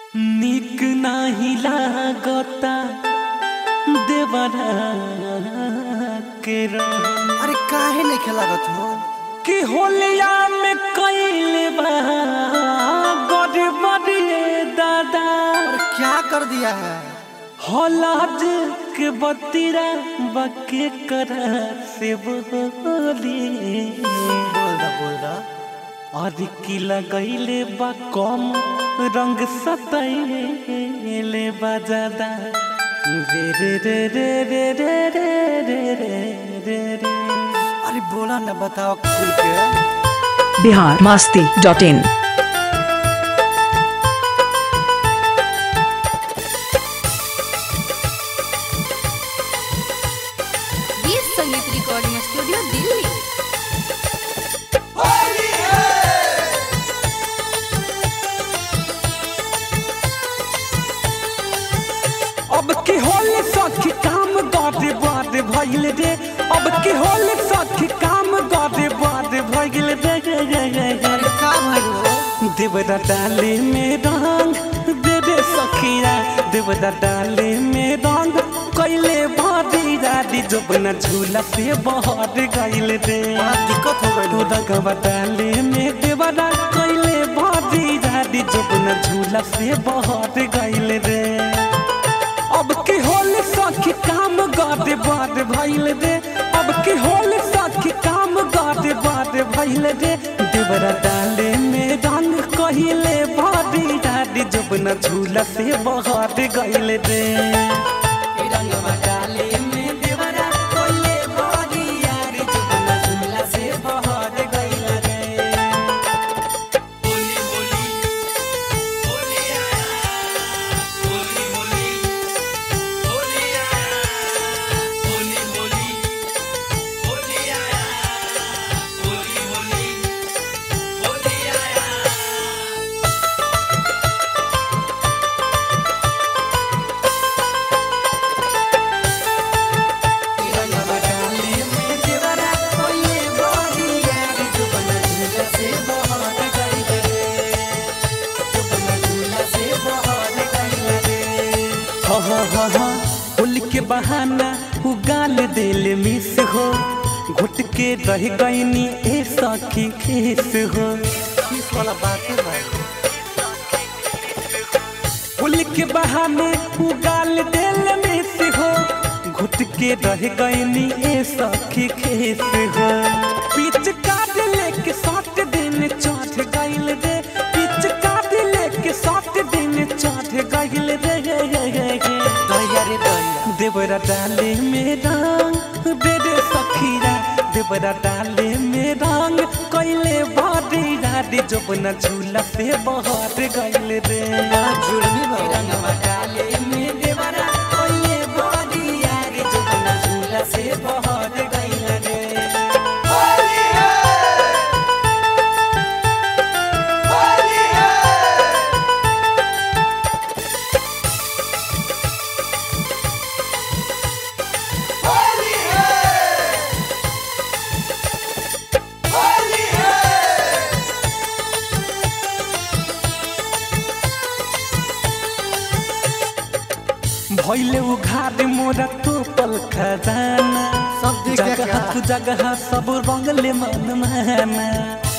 निक नाही लागता देवरा के रहन अरे काहे नहीं खेलागत हो कि होलिया में कैले बा गड़बड़िए दादा अरे क्या कर दिया है हौलाद के बतीरा बके कर से बोली बोल रहा बोल रहा और की लगैले बा कम रंग सतैले बा ज्यादा रे रे रे रे रे रे रे रे रे रे रे अरे बोला ना बताओ खुल के बिहार मास्ती डॉट इन गीत संगीत रिकॉर्डिंग स्टूडियो दिल्ली अब की होली सखी काम गादे बादे भइल रे अब की होली सखी काम गादे बादे भइल रे रे रे रे रे। अरे का भइल हो देवदा डाले में रंग दे दे सखिया देवदा डाले में रंग कैले भारी दादी जोबना झूला से बहर गइल रे बड़ा दिक्कत हो गइल तू हो रंगवा डाले में देवदा कैले भारी दादी जोबना झूला से बहर गइल रे अब की होली सखी काम गादे बाद भइल रे अब की होली सखी काम गादे बाद भइल रे देवरा डाले में रंग कहिले भारी दादी जबना झूला से बहार गइल रे रंगवा डाले में देवरा कहिले भारी यारी जबना झूला से बहार गइल रे होली के बहाना उ गाल दिल मिस हो घुट के रह गईनी ए सखी खीस हो किस वाला बात है भाई होली के बहाने उ गाल दिल मिस हो घुट के रह गईनी ए सखी खीस हो पीछ काट लेके सात दिन चढ़ गइल रे पीछ काट लेके सात दिन चढ़ गइल रे गे गे गे गे दहिया रे दहिया देवरा डाले में रंग दे दे सखीरा देवरा डाले में रंग कैले बादी दादी जबना झूला से बहर गइल रे बड़ा जुर्मी भाई रंगवा डाले में देवरा कैले बादी यारी जबना झूला से बहर गइल रे भैले उघार मोरा तो पल खजाना सब दिख गया जगह क्या? तू जगह सब रंगले मन माना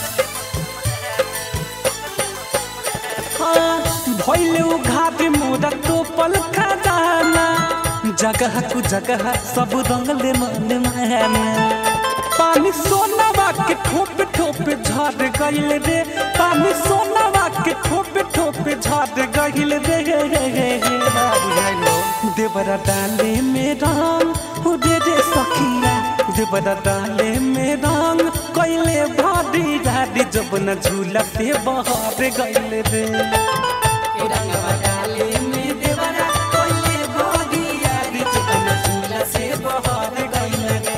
हाँ, भैले उघार मोरा तो पल खजाना जगह तू जगह सब रंगले मन माना पानी सोनावा के ठोप ठोप झड़ गइल रे पानी सोनावा के ठोप ठोप झड़ गइल रे गे गे गे गे। बुझाइल हो देवरा डाले में रंग हो दे दे सखिया देवरा डाले में रंग कैले भारी दादी जबना झूला से बहार गइल रे रंगवा डाले में देवरा कैले भारी दादी जबना झूला से बहार गइल रे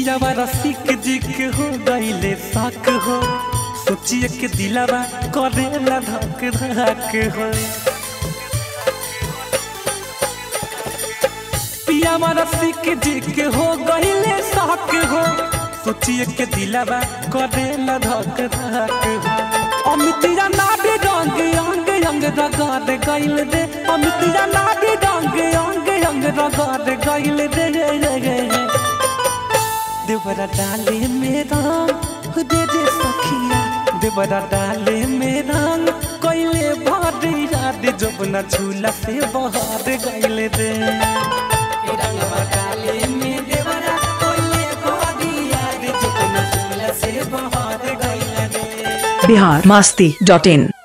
पियावा रसिक जी के हो गईले शक हो सोचिए के दिलावा करेला धक धक हो पियावा रसिक जी के हो गईले शक हो सोचिए के दिलावा करेला धक धक हो अमितिया नाडी रंग अंग अंग रगड़ गईल रे अमितिया नाडी रंग अंग अंग रगड़ गईल रे रे रे रे देवरा डाले में रंग दे दे सखिया देवरा डाले में रंग कोइले भारी याद जबना झूला से बहार गईल रे रंगवा डाले में देवरा कोइले भारी याद जबना झूला से बहार गईल रे बिहार मस्ती डॉट इन